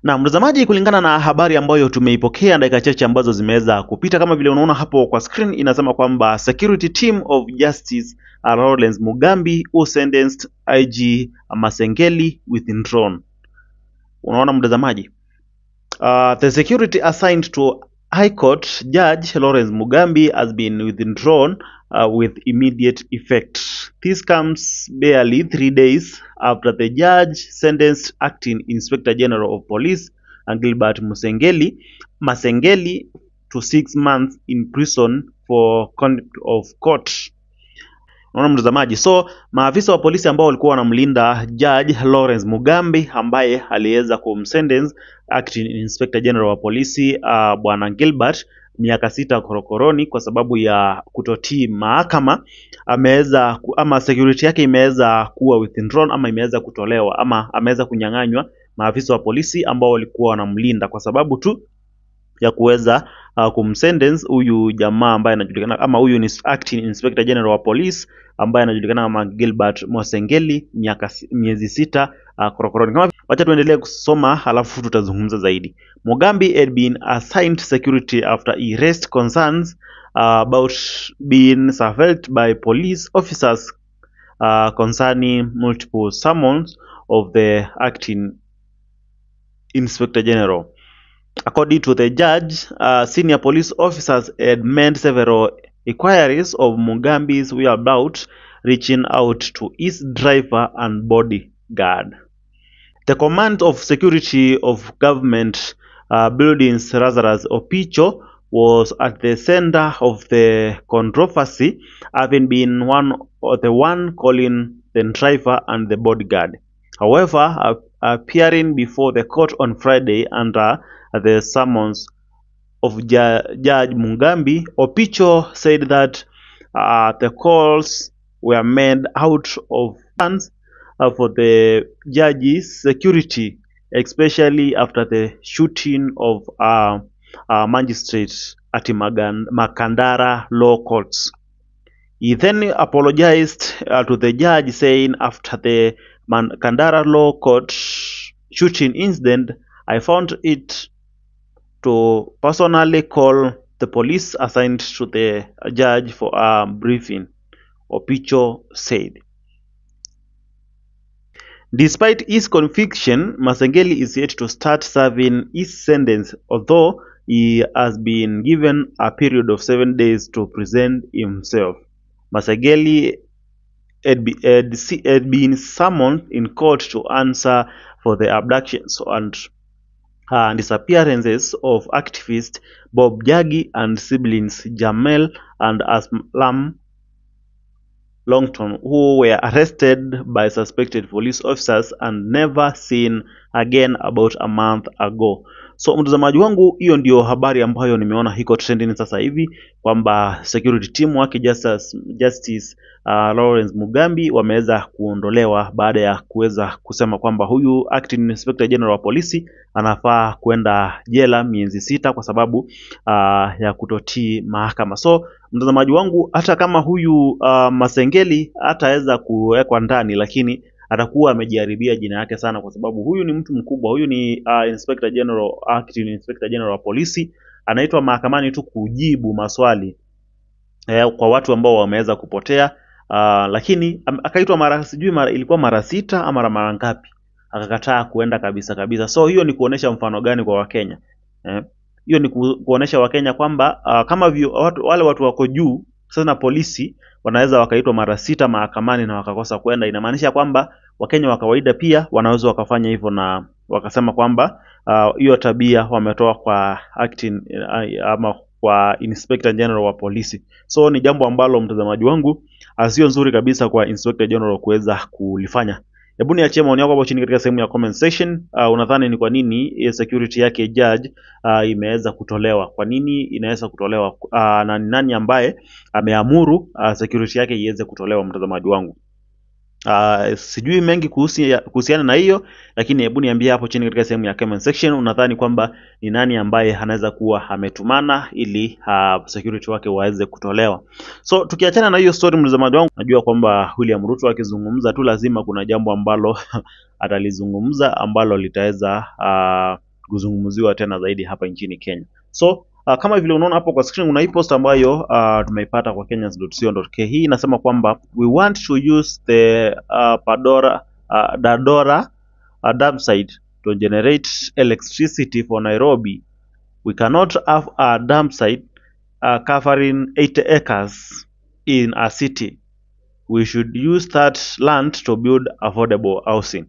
Na mtazamaji, kulingana na habari ambayo tumeipokea dakika chache ambazo zimeweza kupita, kama vile unaona hapo kwa screen, inasema kwamba security team of Justice Lawrence Mugambi who sentenced IG Masengeli withdrawn. Unaona mtazamaji, uh, the security assigned to High Court Judge Lawrence Mugambi has been withdrawn uh, with immediate effect. This comes barely three days after the judge sentenced acting Inspector General of Police uh, Gilbert Musengeli Masengeli to six months in prison for contempt of court. Unaona mtazamaji, so maafisa wa polisi ambao walikuwa wanamlinda Judge Lawrence Mugambi ambaye aliweza kumsentence acting Inspector General wa polisi uh, bwana Gilbert miaka sita korokoroni kwa sababu ya kutotii mahakama, ameweza ku- ama security yake imeweza kuwa withdrawn ama imeweza kutolewa ama ameweza kunyang'anywa maafisa wa polisi ambao walikuwa wanamlinda kwa sababu tu ya kuweza uh, kumsentence huyu jamaa ambaye anajulikana ama huyu ni acting inspector general wa police ambaye anajulikana kama Gilbert Mosengeli miaka si- miezi sita uh, korokoroni. Kama wacha tuendelee kusoma halafu tutazungumza zaidi. Mugambi had been assigned security after he raised concerns uh, about being surveilled by police officers uh, concerning multiple summons of the acting inspector general. According to the judge, uh, senior police officers had made several inquiries of Mugambi's whereabouts, reaching out to his driver and bodyguard. The command of security of government uh, buildings, Lazarus Opicho, was at the center of the controversy, having been one or the one calling the driver and the bodyguard. However, ap- appearing before the court on Friday under the summons of Ju- Judge Mugambi, Opicho said that uh, the calls were made out of funds uh, for the judge's security, especially after the shooting of uh, uh, magistrates at Magan- Makandara Law Courts. He then apologized uh, to the judge, saying, After the Makandara Law Court shooting incident, I found it to personally call the police assigned to the judge for a briefing, Opicho said. Despite his conviction, Masengeli is yet to start serving his sentence, although he has been given a period of seven days to present himself. Masengeli had, be, had, se- had been summoned in court to answer for the abductions and uh, disappearances of activist Bob Jagi and siblings Jamel and Aslam Longton, who were arrested by suspected police officers and never seen again about a month ago. So mtazamaji wangu, hiyo ndio habari ambayo nimeona iko trending sasa hivi kwamba security team wake Justice, Justice uh, Lawrence Mugambi wameweza kuondolewa baada ya kuweza kusema kwamba huyu acting inspector general wa polisi anafaa kwenda jela miezi sita kwa sababu uh, ya kutotii mahakama. So mtazamaji wangu, hata kama huyu uh, Masengeli hataweza kuwekwa ndani, lakini atakuwa amejiharibia jina yake sana, kwa sababu huyu ni mtu mkubwa. Huyu ni uh, Inspector General, acting Inspector General wa polisi, anaitwa mahakamani tu kujibu maswali eh, kwa watu ambao wameweza kupotea uh, lakini am- akaitwa mara sijui mara, ilikuwa mara sita ama mara ngapi, akakataa kuenda kabisa kabisa. So hiyo ni kuonesha mfano gani kwa Wakenya eh? Hiyo ni ku, kuonesha Wakenya kwamba uh, kama vio, watu, wale watu wako juu sasa na polisi wanaweza wakaitwa mara sita mahakamani na wakakosa kwenda, inamaanisha kwamba Wakenya wa kawaida pia wanaweza wakafanya hivyo na wakasema kwamba ah, hiyo uh, tabia wametoa kwa acting uh, ama kwa Inspector General wa polisi. So ni jambo ambalo mtazamaji wangu ah, sio nzuri kabisa kwa Inspector General kuweza kulifanya. Hebu niachie maoni yako hapo chini katika sehemu ya comment section. Uh, unadhani ni kwa nini eh, security yake judge uh, imeweza kutolewa? Kwa nini inaweza kutolewa? Uh, na ni nani ambaye ameamuru uh, security yake iweze kutolewa, mtazamaji wangu? Uh, sijui mengi kuhusi- kuhusiana na hiyo, lakini hebu niambie hapo chini katika sehemu ya comment section, unadhani kwamba ni nani ambaye anaweza kuwa ametumana ili uh, security wake waweze kutolewa. So tukiachana na hiyo story, mtazamaji wangu, najua kwamba William Ruto akizungumza tu lazima kuna jambo ambalo atalizungumza ambalo litaweza uh, kuzungumziwa tena zaidi hapa nchini Kenya. So uh, kama vile unaona hapo kwa screen kuna hii post ambayo uh, tumeipata kwa kenyans.co.ke. Hii inasema kwamba we want to use the uh, Padora uh, Dadora uh, dam site to generate electricity for Nairobi. We cannot have a dam site uh, covering 80 acres in a city. We should use that land to build affordable housing.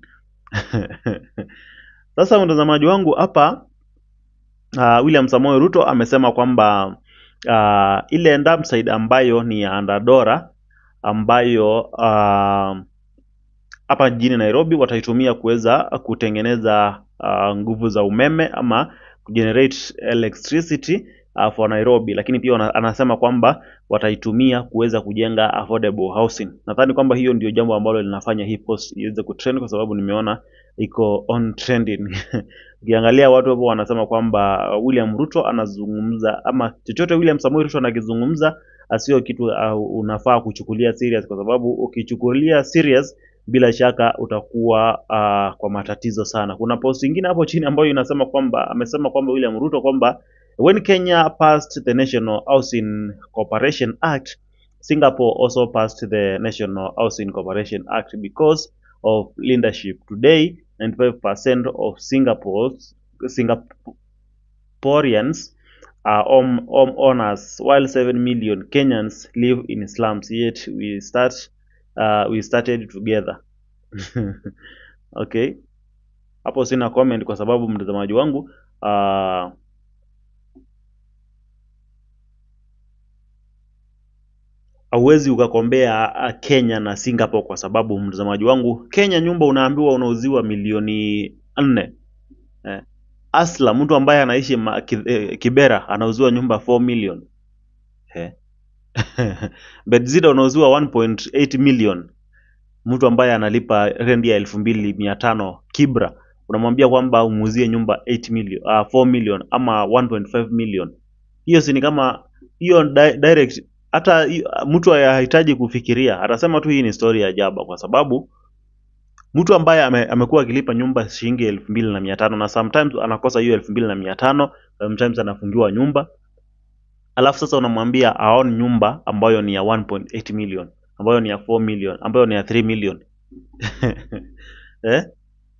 Sasa mtazamaji wangu hapa uh, William Samoei Ruto amesema kwamba uh, ile dam site ambayo ni ya Dandora ambayo uh, hapa jijini Nairobi wataitumia kuweza kutengeneza uh, nguvu za umeme ama kugenerate electricity uh, for Nairobi, lakini pia wana- anasema kwamba wataitumia kuweza kujenga affordable housing. Nadhani kwamba hiyo ndio jambo ambalo linafanya hii post iweze kutrend kwa sababu nimeona iko on trending. Ukiangalia watu hapo wanasema kwamba William Ruto anazungumza ama chochote William Samoei Ruto anakizungumza asio kitu uh, unafaa kuchukulia serious kwa sababu ukichukulia serious bila shaka utakuwa uh, kwa matatizo sana. Kuna post ingine hapo chini ambayo inasema kwamba amesema kwamba William Ruto kwamba when Kenya passed the National Housing Corporation Act Singapore also passed the National Housing Corporation Act because of leadership. Today, 95% of Singapore's Singaporeans are home, home owners, while 7 million Kenyans live in slums. Yet we start uh, we started together. okay, hapo sina comment kwa sababu mtazamaji wangu uh, hauwezi ukakombea uh, Kenya na Singapore kwa sababu mtazamaji wangu, Kenya nyumba unaambiwa unauziwa milioni nne eh. Asla mtu ambaye anaishi ma, ki, eh, Kibera anauziwa nyumba 4 million eh. Bedzida unauziwa 1.8 million. Mtu ambaye analipa rendi ya elfu mbili mia tano Kibra unamwambia kwamba umuuzie nyumba 8 million, uh, 4 million ama 1.5 million. Hiyo si ni kama hiyo di direct hata hi- mtu hahitaji kufikiria, atasema tu hii ni story ya jaba, kwa sababu mtu ambaye ame, amekuwa akilipa nyumba shilingi elfu mbili na mia tano na sometimes anakosa hiyo elfu mbili na mia tano sometimes anafungiwa nyumba, alafu sasa unamwambia aone nyumba ambayo ni ya 1.8 million, ambayo ni ya 4 million, ambayo ni ya 3 million eh?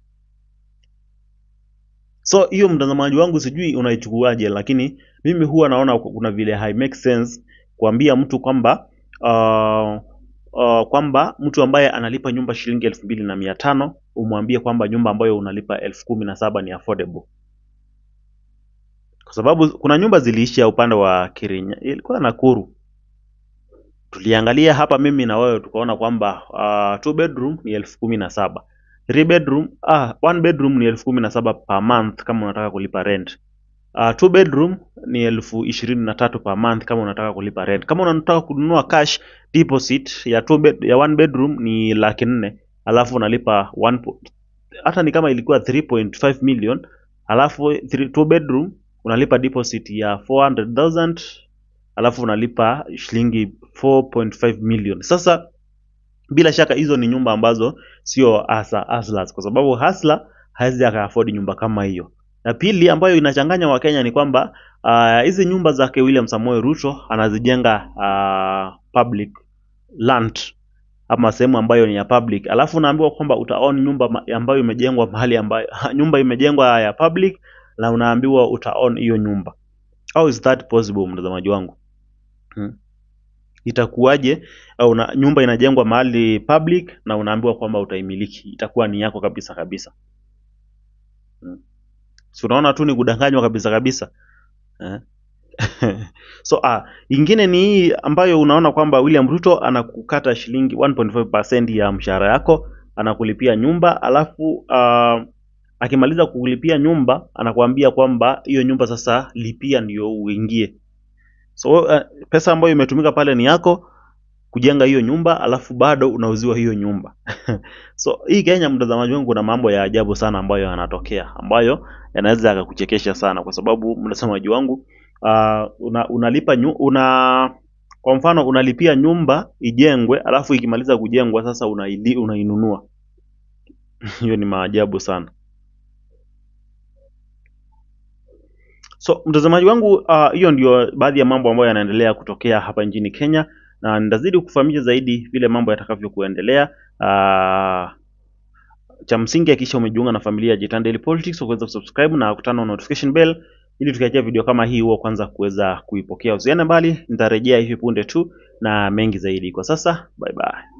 So hiyo mtazamaji wangu, sijui unaichukuaje, lakini mimi huwa naona kuna vile hai make sense kuambia mtu kwamba uh, uh, kwamba mtu ambaye analipa nyumba shilingi elfu mbili na mia tano umwambie kwamba nyumba ambayo unalipa elfu kumi na saba ni affordable, kwa sababu kuna nyumba ziliishia upande wa Kirinya, ilikuwa Nakuru. Tuliangalia hapa mimi na wewe tukaona kwamba uh, two bedroom ni elfu kumi na saba three bedroom ah, one bedroom ni elfu kumi na saba per month kama unataka kulipa rent. Uh, two bedroom ni elfu ishirini na tatu per month kama unataka kulipa rent. Kama unataka kununua cash deposit ya two bed, ya one bedroom ni laki nne alafu unalipa one, po- hata ni kama ilikuwa 3.5 million alafu three, two bedroom unalipa deposit ya 400,000 alafu unalipa shilingi 4.5 million. Sasa bila shaka hizo ni nyumba ambazo sio hasa hustlers, kwa sababu hustler hawezi aka afford nyumba kama hiyo. Na pili ambayo inachanganya Wakenya ni kwamba ah, hizi nyumba zake William Samoei Ruto anazijenga uh, public land ama sehemu ambayo ni ya public, alafu unaambiwa kwamba utaown nyumba ma- ambayo imejengwa mahali ambayo nyumba imejengwa ya public na unaambiwa utaown hiyo nyumba. How is that possible, mtazamaji wangu? Hmm. Itakuwaje au una, nyumba inajengwa mahali public na unaambiwa kwamba utaimiliki, itakuwa ni yako kabisa kabisa. Hmm. Si unaona tu ni kudanganywa kabisa kabisa eh? so ah, ingine ni hii ambayo unaona kwamba William Ruto anakukata shilingi 1.5% ya mshahara yako, anakulipia nyumba, alafu ah, akimaliza kukulipia nyumba anakuambia kwamba hiyo nyumba sasa lipia ndio uingie. So uh, pesa ambayo imetumika pale ni yako kujenga hiyo nyumba, alafu bado unauziwa hiyo nyumba. So hii Kenya, mtazamaji wangu, kuna mambo ya ajabu sana ambayo yanatokea ambayo yanaweza yakakuchekesha sana, kwa sababu mtazamaji wangu uh, una, unalipa nyu, una kwa mfano unalipia nyumba ijengwe, alafu ikimaliza kujengwa sasa unaili, unainunua. Hiyo ni maajabu sana. So mtazamaji wangu, ah, hiyo ndio baadhi ya mambo ambayo yanaendelea kutokea hapa nchini Kenya, na nitazidi kufahamisha zaidi vile mambo yatakavyokuendelea. Ah, cha msingi hakikisha umejiunga na familia ya Jitan Daily Politics kwa kuweza kusubscribe na kutana na notification bell ili tukiachia video kama hii huwa kwanza kuweza kuipokea. Usiende mbali, nitarejea hivi punde tu na mengi zaidi. Kwa sasa, bye bye.